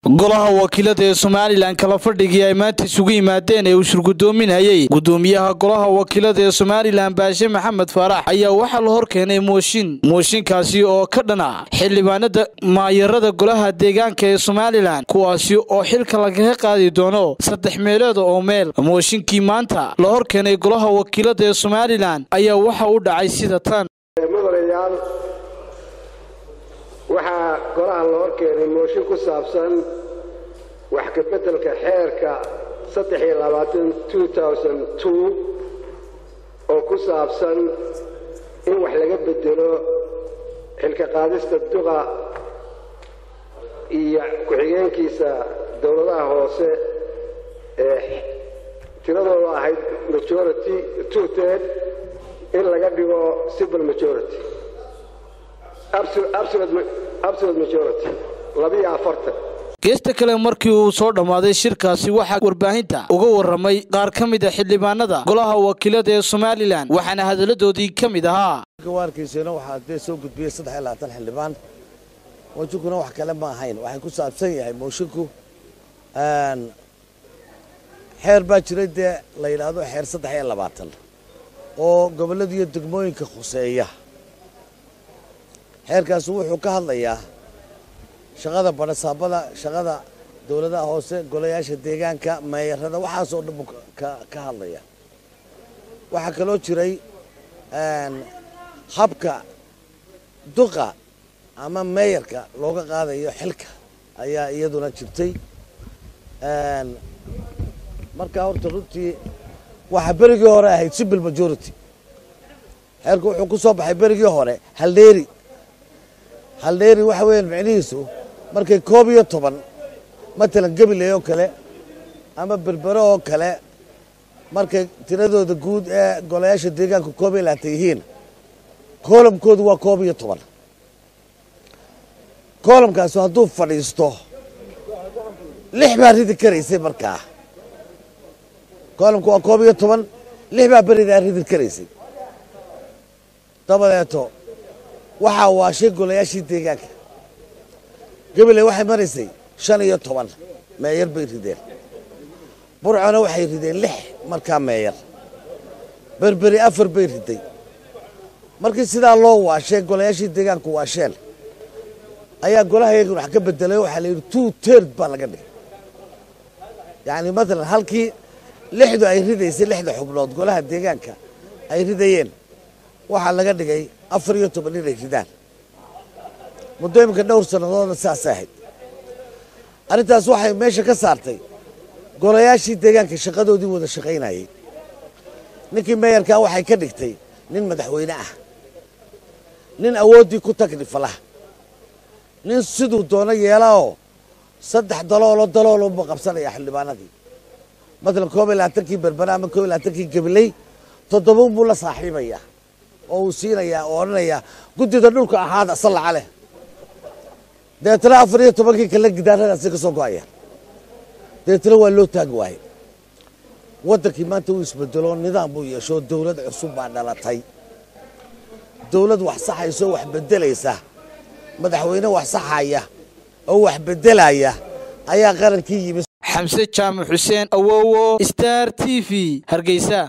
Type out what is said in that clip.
golaha wakiilada ee somalilan kala fadhigii ay maanta isugu yimaadeen ee uu shirgudoominayey gudoomiyaha golaha wakiilada ee somalilan baashe maxamed faarax ayaa waxaa la hor keenay mooshin mooshinkaasi oo ka dhana xildhibaanada maayarada golaha deegaanka ee somalilan kuwaasi oo xilka lagaga qaadi doono saddex meelood oo meel mooshinkii maanta la hor keenay golaha wakiilada ee somalilan ayaa waxa u dhacay sida tan mudanayaal waxaa golaha la hor keenay mooshin ku saabsan wax ka beddelka xeerka oo ku saabsan in wax laga bedelo xilka qaadista duqa iyo ku-xigeenkiisa dowladaha hoose ee tiradooda ahayd majority two ted in laga dhigo civil majority absolute majority labiyo afartan geesta kale markii uu soo dhammaaday shirkaasi waxaa warbaahinta uga warramay qaar ka mid a xildhibaanada golaha wakiilada ee somalilan waxaana hadalladoodii ka mid ahaa gawaarkiisuna waxaa dee soo gudbiyey saddex iyo labaatan xildhibaan mooshinkuna wax kale ma ahayn waxay ku saabsan yahay moshinku xeer baa jiray dee la yidhaahdo xeer saddex iyo labaatan oo gobollada iyo degmooyinka khuseeya xeerkaasi wuxuu ka hadlayaa shaqada badhasaabada shaqada dowladaha hoose golayaasha deegaanka meeyarada waxaasoo dhan buu ka hadlaya waxaa kaloo jiray habka duqa ama meeyarka looga qaadayo xilka ayaa iyaduna jirtay markaa horta runtii waxaa berigii hore ahayd civil majority xeerku wuxuu ku soo baxay berigii hore haldheeri haldheeri waxa weeyaan micnihiisu markay koob iyo toban matalan gabiley oo kale ama berbero oo kale markay tiradooda guud ee golayaasha deegaanka koob iyo labaatan yihiin koolamkoodu waa koob iyo toban koolamkaasu hadduu fadhiisto lix baa ridi karaysay markaa koolamku waa koob iyo toban lix baa beridaa ridi karaysay dabadeeto waxaa waashay golayaashii deegaanka gabiley waxay maraysay shan iyo toban meeyar bay rideen burcona waxay rideen lix markaa meeyar berberi afar bay riday markii sidaa loo waashay golayaashii deegaanku waasheen ayaa golaha yagan wax ka bedelay waxaa la yidhi two tird baa laga dhigay yacni matalan halkii lixdu ay ridaysay lixda xubnood golaha deegaanka ay ridayeen waxaa laga dhigay afar iyo toban inay ridaan muddo iminka dhowr sannadoodna saasay ahayd arrintaas waxay meesha ka saartay golayaashii deegaanka shaqadoodii wada shaqaynayay ninkii meeyarkaa waxay ka dhigtay nin madaxweyne ah nin awooddii ku tagnifala nin siduu doono yeelaoo saddex daloolo daloolunba qabsanaya xildhibaanadii matalan koob iyo labaatankii berbera ama koob iyo labaatankii gabiley toddobaun buu la saaxiibayaa oo uu siinayaa oo odhanayaa guddida dhulka ahaada sallaca leh dabeetana afar iyo tobankii kale gidaaradaasi ka soo go-aya dabeetana waa loo taagi waaye waddankii maanta uu isbedelo nidaam buu yeesho dowlad cusub baa dhalatay dowlad wax saxaysa oo wax beddelaysa madaxweyne wax saxaya oo wax beddelaya ayaa qarankii yimi xamse jaamac xuseen awowo star t v hargeysa